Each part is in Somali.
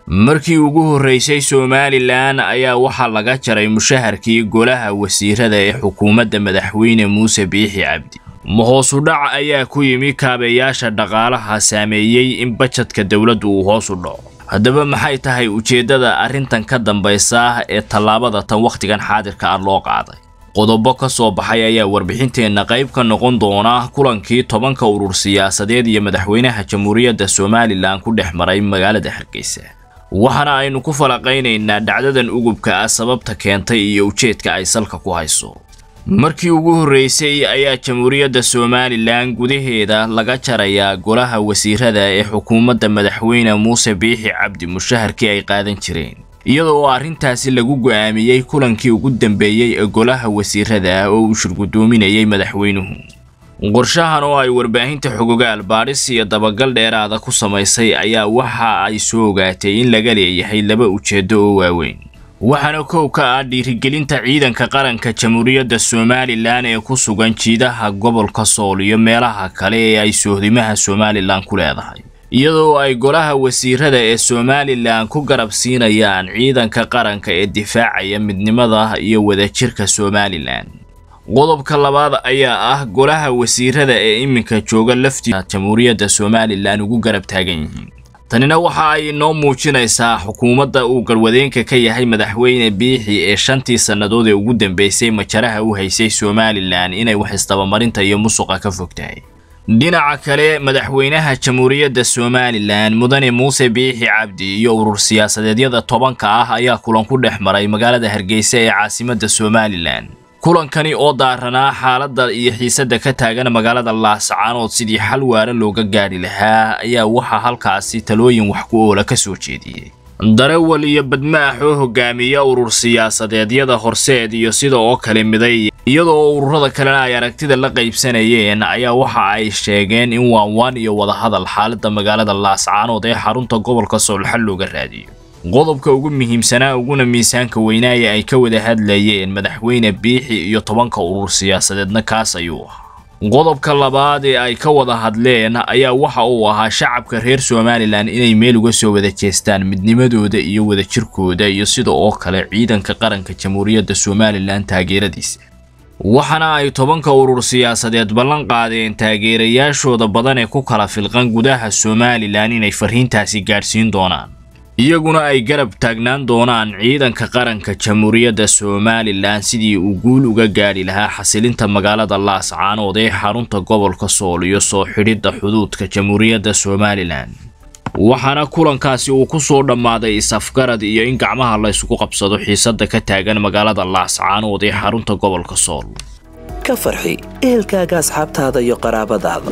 markii ugu horraysay somalilan ayaa waxaa laga jaray mushaharkii golaha wasiirada ee xukuumadda madaxweyne muuse biixi cabdi mahoosu dhac ayaa ku yimi kaabeyaasha dhaqaalaha saameeyey in bajadka dowladdu uu hoos u dhaco haddaba maxay tahay ujeeddada arrintan ka dambaysa ee tallaabada tan wakhtigan xaadirka ah loo qaaday qodobo ka soo baxay ayaa warbixinteenna qayb ka noqon doona kulankii tobanka urur siyaasadeed iyo madaxweynaha jamhuuriyadda somalilan ku dhex maray magaalada hargeysa waxaana aynu ku falaqaynaynaa dhacdadan ugubka ah sababta keentay iyo ujeedka ay salka ku hayso markii ugu horreysay ayaa jamhuuriyadda somalilan gudaheeda laga jarayaa golaha wasiirada ee xukuumadda madaxweyne muuse biixi cabdi mushaharkii ay qaadan jireen iyadoo arrintaasi lagu go'aamiyey kulankii ugu dambeeyey ee golaha wasiirada oo uu shirgudoominayay madaxweynuhu qorshahan oo ay warbaahinta xogogaal baadhis iyo dabagal dheeraada ku samaysay ayaa waxa ay soo ogaatay in laga leeyahay laba ujeeddo oo waaweyn waxaana kow ka ah dhiirigelinta ciidanka qaranka jamhuuriyadda somalilan ee ku sugan jiidaha gobolka sool iyo meelaha kale ee ay sohdimaha somalilan ku leedahay iyadoo ay golaha wasiirada ee somalilan ku garab siinayaan ciidanka qaranka ee difaacaya midnimada iyo wadajirka somalilan qodobka labaad ayaa ah golaha wasiirada ee iminka jooga laftiisa jamhuuriyadda somalilan ugu garab taagan yihiin tanina waxa ay noo muujinaysaa xukuumadda uu garwadeenka ka yahay madaxweyne biixi ee shantii sannadood ee ugu dambeysay majaraha u haysay somalilan inay wax isdabamarinta iyo musuqa ka fog tahay dhinaca kale madaxweynaha jamhuuriyadda somalilan mudane muuse biixi cabdi iyo urur siyaasadeedyada tobanka ah ayaa kulan ku dhex maray magaalada hargeysa ee caasimadda somalilan kulankani oo daaranaa xaaladda iyo xiisadda ka taagan magaalada laascaanood sidii xal waara looga gaadhi lahaa ayaa waxaa halkaasi talooyin wax ku oola ka soo jeediyey darawal iyo badmaax oo hogaamiya urur siyaasadeedyada horseed iyo sida oo kale miday iyadoo ururada kalena ay aragtida la qaybsanayeen ayaa waxa ay sheegeen in waanwaan iyo wadahadal xaaladda magaalada laascaanood ee xarunta gobolka soolxal looga raadiyo qodobka ugu muhiimsanaa uguna miisaanka weynaaya ay ka wada hadlayeen madaxweyne biixi iyo tobanka urur siyaasadeedna kaas ayuu ahaa qodobka labaad ee ay ka wada hadleen ayaa waxa uu ahaa shacabka reer somalilan inay meel uga soo wada jeestaan midnimadooda iyo wadajirkooda iyo sida oo kale ciidanka qaranka jamhuuriyadda somalilan taageeradiisa waxaana ay tobanka urur siyaasadeed ballan qaadeen taageerayaashooda badan ee ku kala filqan gudaha somalilan inay farriintaasi gaadhsiin doonaan iyaguna ay garab taagnaan doonaan ciidanka qaranka jamhuuriyadda somalilan sidii uu guul uga gaadhi lahaa xasilinta magaalada laascaanood ee xarunta gobolka sool iyo soo xidhidda xuduudka jamhuuriyadda somalilan waxaana kulankaasi uu ku soo dhammaaday is-afgarad iyo in gacmaha la ysku qabsado xiisadda ka taagan magaalada laascaanood ee xarunta gobolka sool ka farxi ehelkaaga asxaabtaada iyo qaraabadaada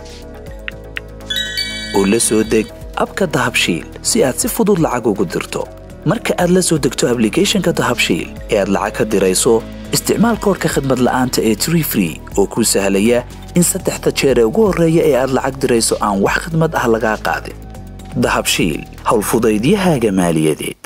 oo la soo deg abka dahabshiil si aad si fudud lacag ugu dirto marka aad la soo degto ablicathonka dahabshiil ee aad lacag ka dirayso isticmaal koorka khadmad la'aanta ee tree free oo kuu sahlaya in saddexda jeer ee ugu horreeya ee aad lacag dirayso aan wax khadmad ah lagaa qaadin dahabshiil howlfudaydiyahaaga maaliyadeed